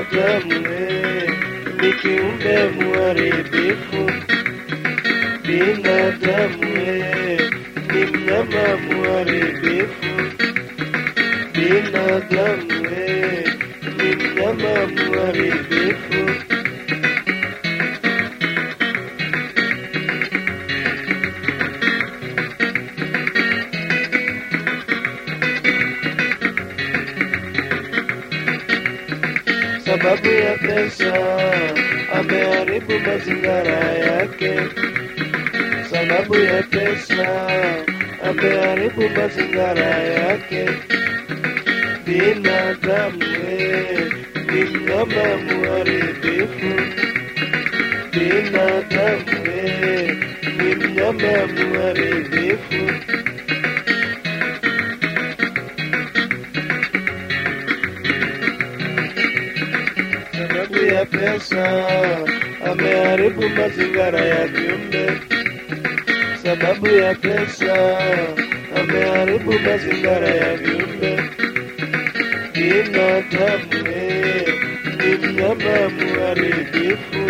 Binadamu eh, ni kiumbe muharibifu. Binadamu eh, ni mnyama muharibifu. Binadamu eh, ni mnyama muharibifu. Sababu ya pesa ameharibu mazingara yake. Sababu ya pesa ameharibu mazingara yake. Binadamu eh, ni mnyama muharibifu. Binadamu eh, ni mnyama muharibifu. Sababu ya pesa ameharibu mazingara ya viumbe. Sababu ya pesa ameharibu mazingara ya viumbe. Binadamu eh, ni mnyama muharibifu.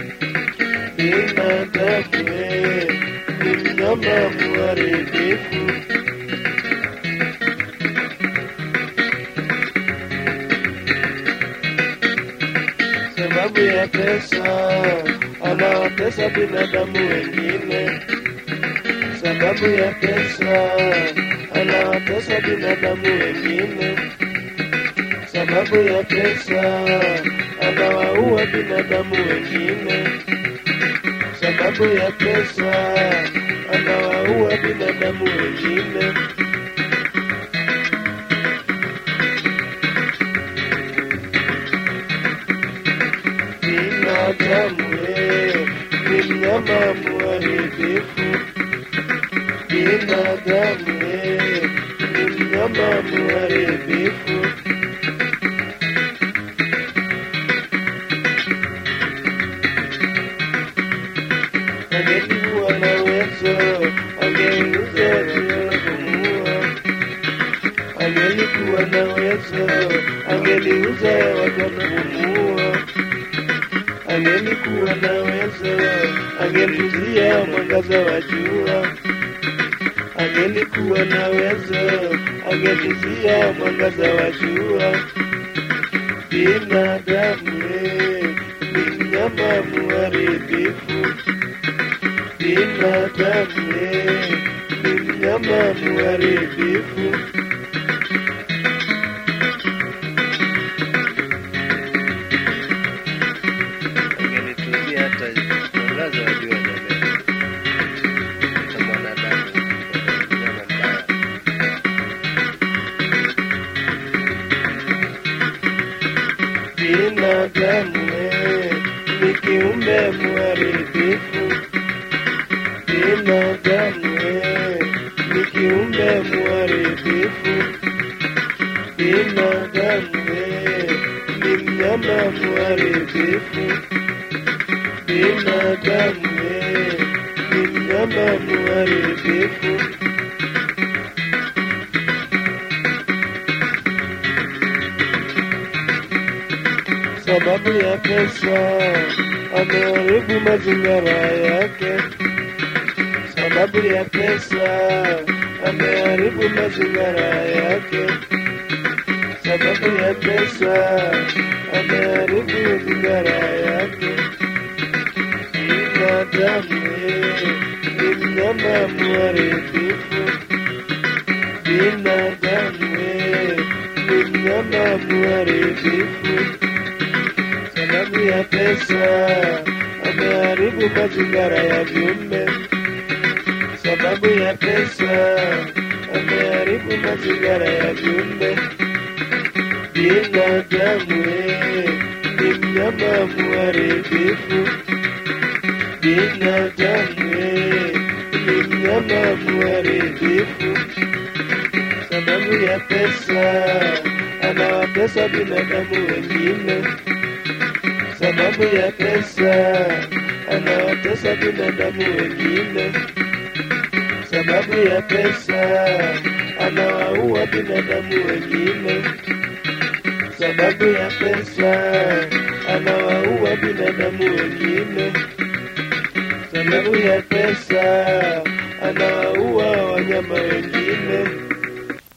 Binadamu eh, ni mnyama muharibifu. Sababu ya pesa anawatesa binadamu wengine. Sababu ya pesa anawatesa binadamu wengine. Sababu ya pesa anawaua binadamu wengine. Sababu ya pesa anawaua binadamu wengine. Binadamu eh, ni mnyama muharibifu. Binadamu eh, ni mnyama muharibifu. Angelikuwa na uwezo, angeuza kumuua. Angelikuwa na uwezo, angeliuza wakanamuua. Angelikuwa na uwezo, angelizia mwangaza wa jua. Angelikuwa na uwezo, angelizia mwangaza wa jua. Binadamu eh, ni mnyama muharibifu. Binadamu eh, ni mnyama muharibifu. Angenitungia hata mwangaza wa jua jamani. Hata mwanadamu mnyama mbaya. Binadamu eh, ni kiumbe muharibifu. Binadamu eh, ni kiumbe muharibifu. Binadamu eh, ni mnyama muharibifu. Binadamu eh, ni mnyama muharibifu. Sababu ya pesa ameharibu mazingara yake. Sababu ya pesa ameharibu mazingara yake. Sababu ya pesa ameharibu mazingara yake. Binadamu eh, ni mnyama muharibifu. Binadamu eh, ni mnyama muharibifu. Sababu ya pesa ameharibu mazingara ya viumbe. Sababu ya pesa ameharibu mazingara ya viumbe. Binadamu eh, ni mnyama muharibifu. Binadamu eh, ni mnyama muharibifu. Sababu ya pesa anawatesa binadamu wengine. Sababu ya pesa anawatesa binadamu wengine. Sababu ya pesa anawaua binadamu wengine. Sababu ya pesa sababu ya pesa anawaua wanyama wengine